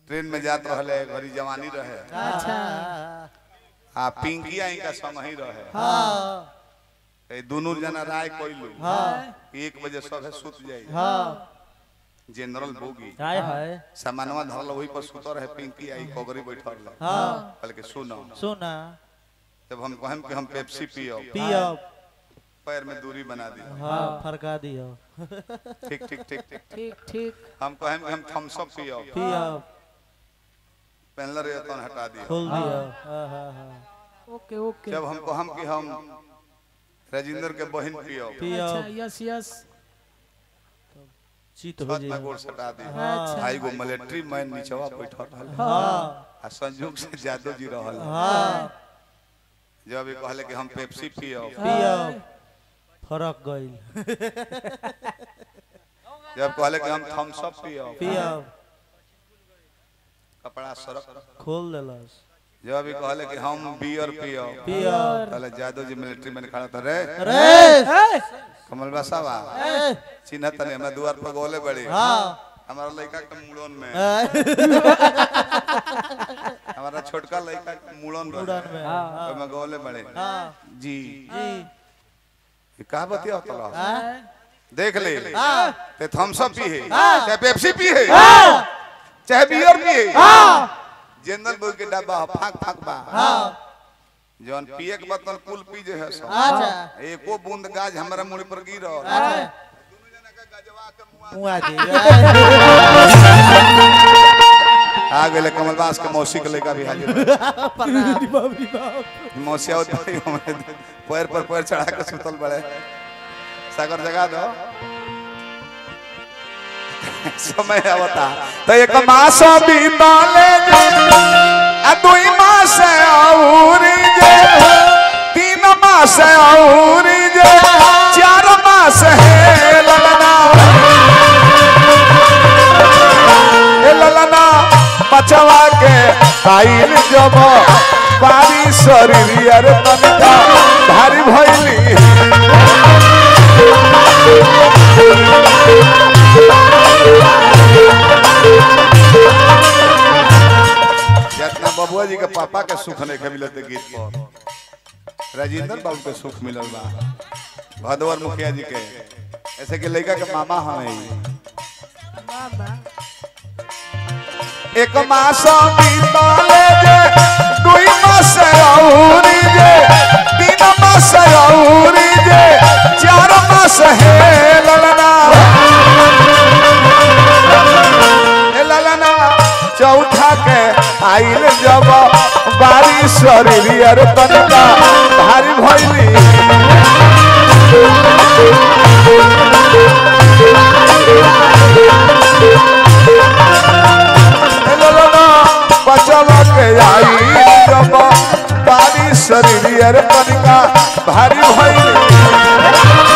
Train में जात रहले घरी जवानी रहे अच्छा आ पिंकिया इनका संग ही रहे हाँ ए दोनों जना राय कोइलू हाँ एक बजे सब सुत जाई हाँ जनरल बोगी हाय हाय सामानवा धरल वही पर सुत रहे पिंकी आई कोगरी बैठल रहे हाँ बल्कि सुनो सुना जब हम कहम कि हम पेप्सी पियो पियो पैर में दूरी बना दी हाँ फरका दियो ठीक ठीक ठीक ठीक ठीक ठीक हम कहम कि हम थम्स अप पियो पियो पहनले रहे तो हटा दियो खोल दियो हाँ हाँ हाँ ओके ओके जब हम कहम कि हम राजेंद्र के बहन पियो पियो अच्छा यस यस चित हो छत में जाए गोड़ सटा दी अच्छा आई गो मिलिट्री मैन नीचवा बैठल रहल हाँ आ संजोग से जादव जी रहल हाँ जब ये कहले कि हम पेप्सी पियो पियो फरक गइल जब कहले कि हम थम्स अप पियो पियो कपड़ा सरक खोल देलस जब ये कहले कि हम बियर पियो पियो कहले जादव जी मिलिट्री मैन खड़ा था रे अरे कमल बसावा ए, चिन्ह तने हमरा द्वार पर गोले बड़ी हाँ हमारा लड़का के मुड़न में ए, हमारा छोटका लड़का के मुड़न में मुड़न में, हाँ। ओमे गोले बड़े हाँ जी जी ये का बतिया तला हाँ देख ले हाँ ते थम्स अप पी है हाँ। चाहे पेप्सी पी है हाँ चाहे बियर पी है हाँ जनरल बोल के डब्बा फाक फाक बा हाँ जौन पिए के बतल कुल पी जे है सब अच्छा एको बूंद गाज हमरा मुंह पर गिरल अच्छा मुआ दी आ गेले कमलबास के मौसी के लड़का भी हाजिर बा। प्रणाम मौसिया होते ही हमें पैर पर पैर चढ़ा के सुतल बड़े सागर जगा दो समय आवता तो एक मास बीताले आ दुई मास औरी जे तीन मास औरी जे चार मास है ललना ए ललना बचवा के आइल जब बारी शरीर अरे तनिका भारी भइली जितना बबुआ जी के पापा के सुख नहीं के मिलते गीत पर राजेंद्र बाबू के सुख मिलल बा भदवर मुखिया जी के ऐसे के लड़का के मामा हमें बाबा एक मास बीतले जे दुई मास औरी जे तीन मास औरी जे चार मास है ललना ए ललना चौथा के आइल जब बारी शरीर अरे तनिका भारी भइली ए ललना बचवा के आइल जब बारी शरीर अरे तनिका भारी भइली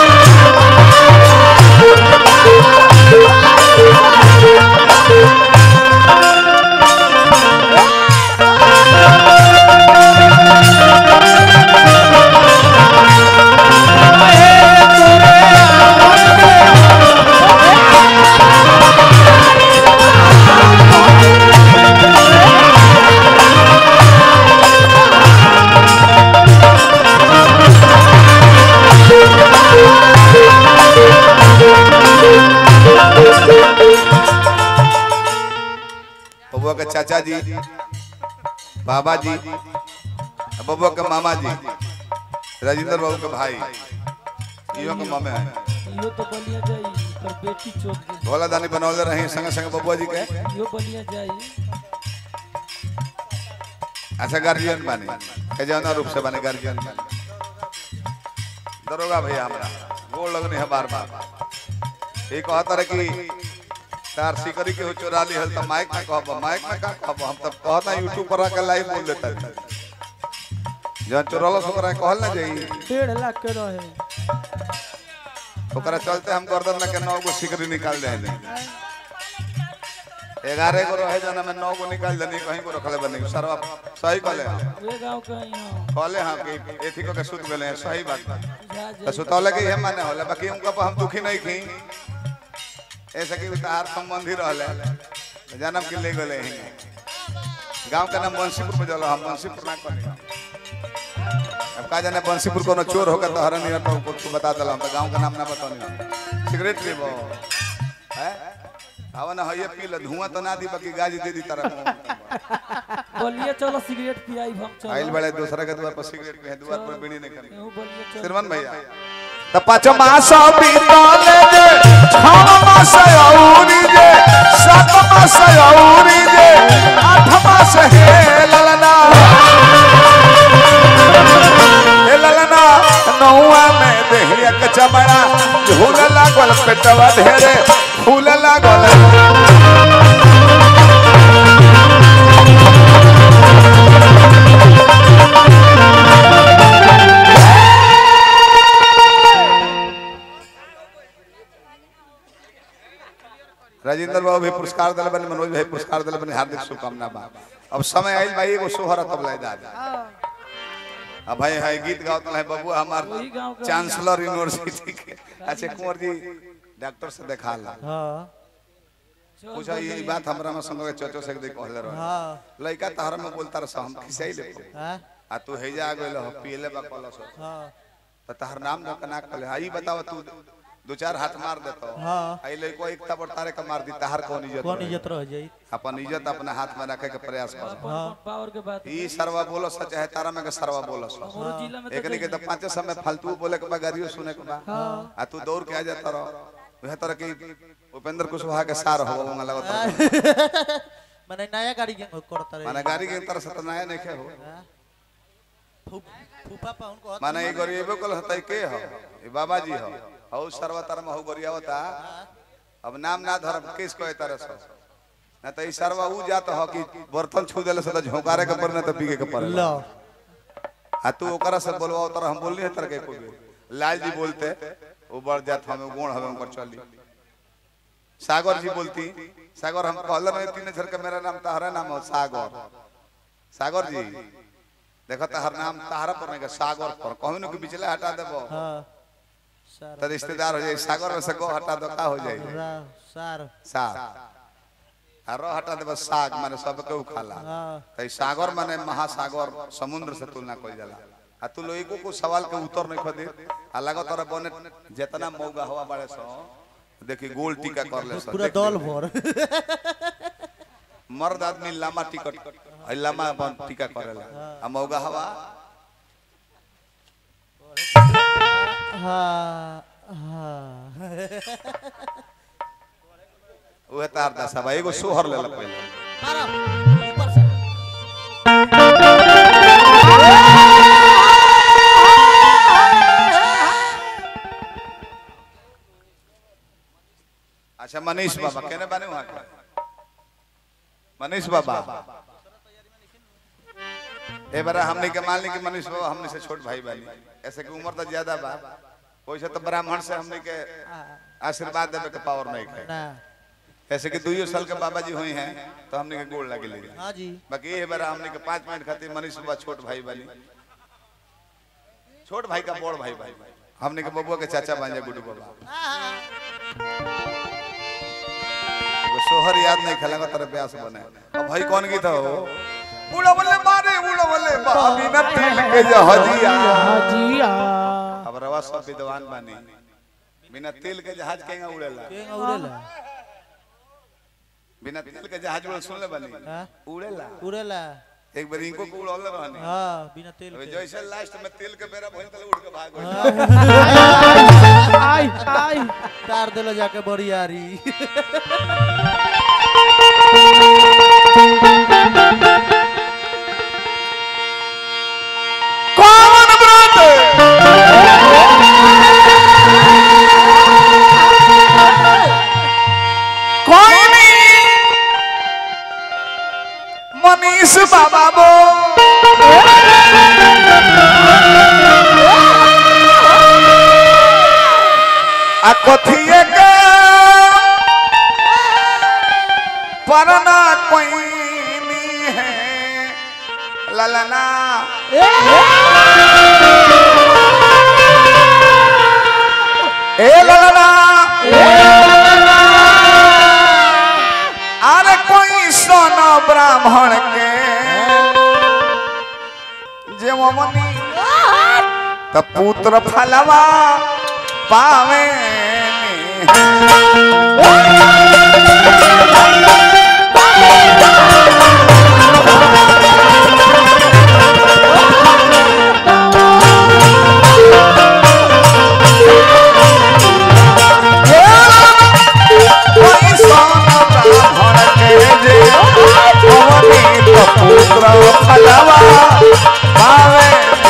बबुआ के चाचा जी बाबा जी बबुआ के मामा जी राजेंद्र बाबू के भाई इहो के मामे हैं इहो तो बलिया जाई पर बेटी चोक दे भोला दानी बनौले रही संगे संगे बबुआ जी के इहो बलिया जाई अच्छा गार्जियन बानी के जौना रूप से बानी गार्जियन बानी दरोगा भैया हमरा गोड़ लगने है बार बार ये कहता रहे कि तार सिकरी के हो चोरा ली हल त माइक में कहब माइक में का कहब हम तब कहता यूट्यूब पर आके लाइव बोल देता जौन चोरल ओकरा कहल ना जाई डेढ़ लाख के रहे ओकरा चलते हम गर्दन में के नौ गो सिकरी निकाल दे ग्यारह गो रहे जना में नौ गो निकाल देनी कहीं को रखले बनी सरवा सही कहले वे गांव के यहाँ कहले हाँ कि एथी को के सुत गेले हैं सही बात बा जा तो जा सुतौले के ये माने होला बाकी उनका पर हम दुखी नहीं थी ऐसे कि उतार संबंधी रहले जानम के ले गले हैं गांव का नाम बंसीपुर में जलो हम बंसीपुर ना कनी अब का जाने बंसीपुर कोनो चोर होकर तो हरन नहीं तो कुछ बता दला हम तो गांव का नाम ना बतानी सिगरेट पीबो हैं हवा ना हये पी ल धुआं तो ना दी बाकी गाज दे दी तरह बलिया चलो सिगरेट पियाई हम चलो आइल बड़े दूसरा के द्वार पर सिगरेट पे द्वार पर बीड़ी नहीं करनी केहू बलिया चलो श्रीमान भैया त पाँच मास बीतले जे छह मास औरी जे सात मास औरी जे आठ मास हे ललना हे ललना नौआ में देहिया के चमड़ा झूल लागल पेटवा ढेरे फूल लागल राजेंद्र बाबू भी पुरस्कार दिल बने मनोज भाई पुरस्कार दिल बने हार्दिक शुभकामना बा अब समय आइल भाई एगो सोहर तब लाइ दादा अब भाई है गीत गावत है बाबू हमार वही गाँव का चांसलर यूनिवर्सिटी के अच्छा कुंवर जी डॉक्टर से देखा ला हाँ चल पूछा ये बात हमरा में संग के चचो से देख कहले रह हाँ लइका तहरा में बोलता रह हम खिसाई ले हाँ आ तू हेजा आ गइल हो पीले बा कलस हाँ त तहर नाम न कना कहले आई बताव तू दो चार हाथ मार देतो हाँ आई लइको एक तबर तारे का मार दी तहर कौन इज्जत कौन रही? इज्जत रह जाई अपन इज्जत अपने हाथ में रखे के प्रयास कर अपन पावर के बात ई सरवा बोलस चाहे तारा में के सरवा बोलस हमारे जिला में एकनी के तो पांच समय फालतू बोले के बा गाड़ियों सुने के बा आ तू दौड़ के आ जाता रहो वह तरह की उपेंद्र कुशवाहा के सार हो वंगा लगत मैंने नया गाड़ी के करता रहे माने गाड़ी के तरह से तो नया नहीं हो हाँ? फू- फूफा पा उनको माने ई गरीबो कल हतई के हो ई बाबा जी हो हौ सरवा तरह में हो गरियावता अब नाम ना धरम किस कोई तरह से ना तो ई सरवा ऊ जात हो कि बर्तन छू देले से तो झोंकारे के पर ना तो पीके के पर लो आ तू ओकरा से बोलवा तर हम बोलनी है तर के कोई लाल जी बोलते वो बढ़ जात हमें गुण हमें ऊपर चली सागर जी बोलती सागर हम कहले रहे तीन अक्षर का मेरा नाम तहरा नाम हो सागर सागर जी देखो तहर नाम तहरा पर नहीं का सागर पर कहू न कि बिचले हटा देबो हाँ सार तो रिश्तेदार हो जाए सागर में से को हटा दो का हो जाए रा सार साग आ रो हटा देबो साग माने सब के उखाला हाँ तई सागर माने महासागर समुद्र से तुलना कइल जाला आ तू लोग को सवाल के उत्तर नहीं खदे आ लागत तोरा बने जितना मौगा हवा बाड़े सो देखी गोल टीका कर ले सो पूरा देख दल ले। भर मर्द आदमी लामा टिकट आ लामा अपन टीका करेला आ मौगा हवा हाँ हाँ उहे तार दशा बा एगो सोहर लेला पहले मारो ऊपर से अच्छा मनीष बाबा केने बाने वहां के मनीष बाबा ए बारा हमने के मान ली कि मनीष बाबा हमने से छोट भाई बानी ऐसे की उम्र तो ज्यादा बा वैसे तो ब्राह्मण से हमने के आशीर्वाद देवे के पावर नहीं है ना ऐसे कि दुइयो साल के बाबा जी हुई हैं तो हमने के गोड़ लगे ले हाँ जी बाकी ये बारा हमने के पाँच मिनट खातिर मनीष बाबा छोट भाई बानी छोट भाई का बड़ भाई भाई हमने के बबुआ के चाचा बन जाए गुड्डू बाबा एगो सोहर याद नहीं खेलेगा तेरे प्यास बने अब भाई कौन गीत हो उड़ा बल्ले मारे उड़ा बल्ले बाबी न तिल के जहाजिया हाजिया अब रवा सब विद्वान बानी बिना तेल के जहाज केंगा उड़ेला केंगा उड़ेला बिना तेल के जहाज उड़े सुन ले बानी हाँ उड़ेला उड़ेला एक बार इनको को उड़ौले रहनी हाँ बिना तेल अबे के जैसे लास्ट में तेल के बेरा भइल तले उड़ के भाग गइल आई आई तार देलो जाके बरियारी कौन व्रत कोई नहीं मनीष बाबा बो आ कथिए के परना कोई नहीं है ललना ए ललना अरे कोई ब्राह्मण के जे ममनी त पुत्र फलवा पावे ब्राह्मण के जे ममनी त पुत्र फलवा पावे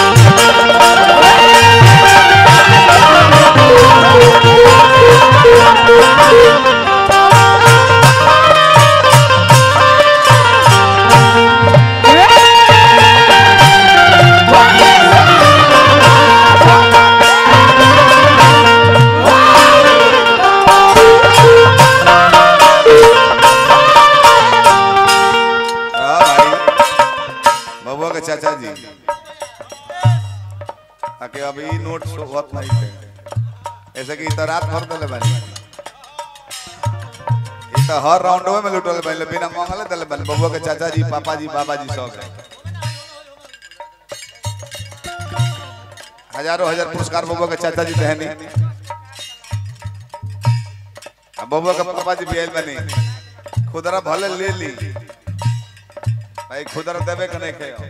हाँ भाई बबुआ के चाचा जी आके अभी नोट होत नहीं थे ऐसे कि तो रात भर दले बानी ई तो हर राउंडवे में लुटल बानी बिना मंगले दले बानी बबुआ के चाचा जी पापा जी बाबा जी सब है हजारों हजार पुरस्कार बबुआ के चाचा जी देहनी अब बबुआ के पापा जी भी आइल बानी खुदरा भले ले ली भाई खुदरा देवे के नहीं खेयो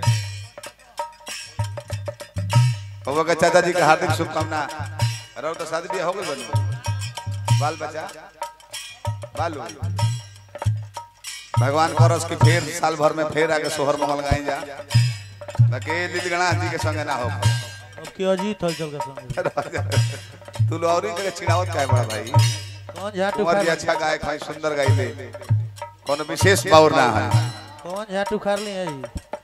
बबुआ के चाचा जी के हार्दिक शुभकामना रहो तो शादी बियाह हो गई बनी बाल बच्चा बालू भगवान करस कि फिर साल भर में फिर आके सोहर मंगल गाई जा बाकी लील गणा जी के संगे ना हो अब के अजीत हलचल का संग तू लो और जगह चिड़ावत काहे बड़ा भाई कौन झाटू कुंवर जी खार अच्छा गायक है सुंदर गाइले कोनो विशेष बाउर ना है कौन झाटू खार ली है जी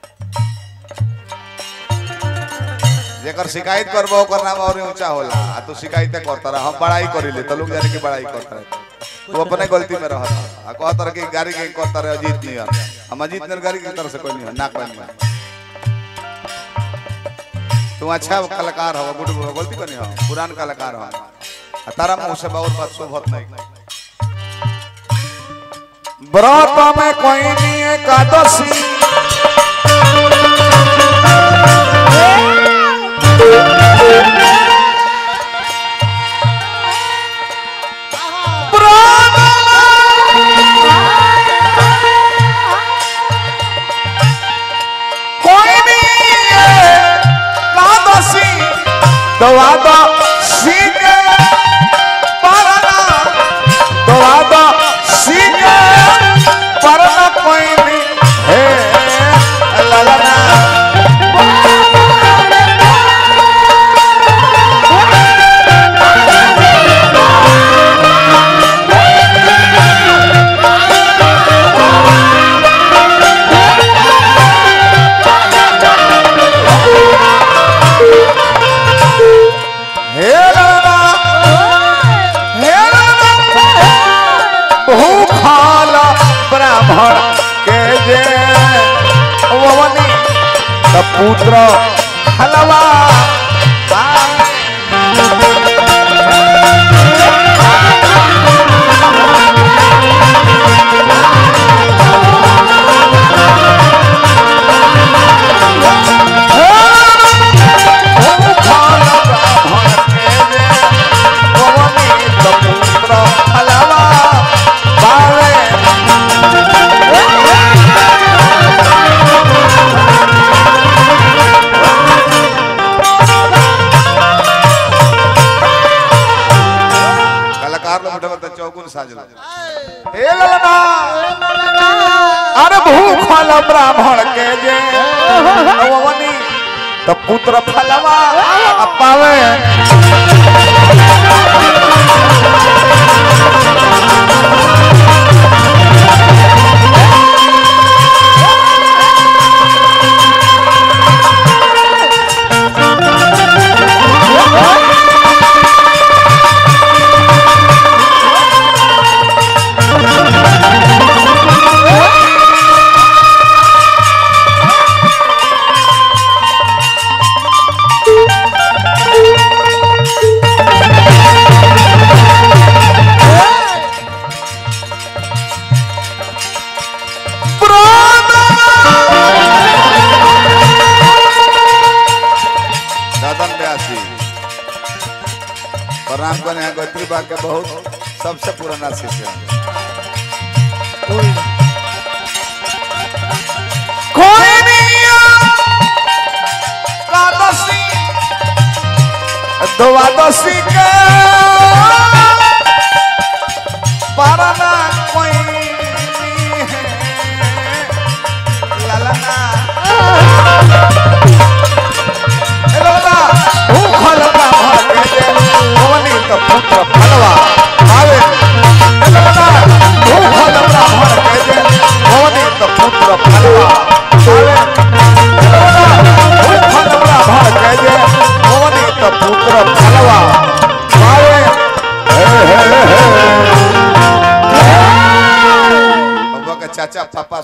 जेकर शिकायत करबो ओकर नाम और ऊंचा होला आ तू शिकायत करता रह हम बड़ाई करिले तो लोग जाने की बड़ाई करता रहे तू अपने गलती में रहत आ कहता रह कि गाड़ी के करता रहे अजीत नहीं है हम अजीत ने गाड़ी की तरफ से कोई नहीं है ना कोई नहीं है तू अच्छा कलाकार हो गुड गलती को नहीं हो पुरान कलाकार हो आ तारा मुंह से बहुत बात शोभत नहीं व्रत में कोई नहीं एकादशी कोई नहीं एकादशी दवा दो सिंह परना दवा दो सिंह परना कोई नहीं है ललना हे ललना हे ललना भूखाल ब्राह्मण के जे ववनी त पुत्र हलवा भूखाल ब्राह्मण के जे ववनी त पुत्र हलवा पावे कलाकार लोग उठे तो चौगुन साजला हे ललना अरे भूखल ब्राह्मण के जे नववनी तो पुत्र फलवा पावे Hey! बने हैं गोत्री बा के बहुत सबसे पुराना शिष्य हैं कोई नहीं द्वादशी द्वादशी के पारना कोई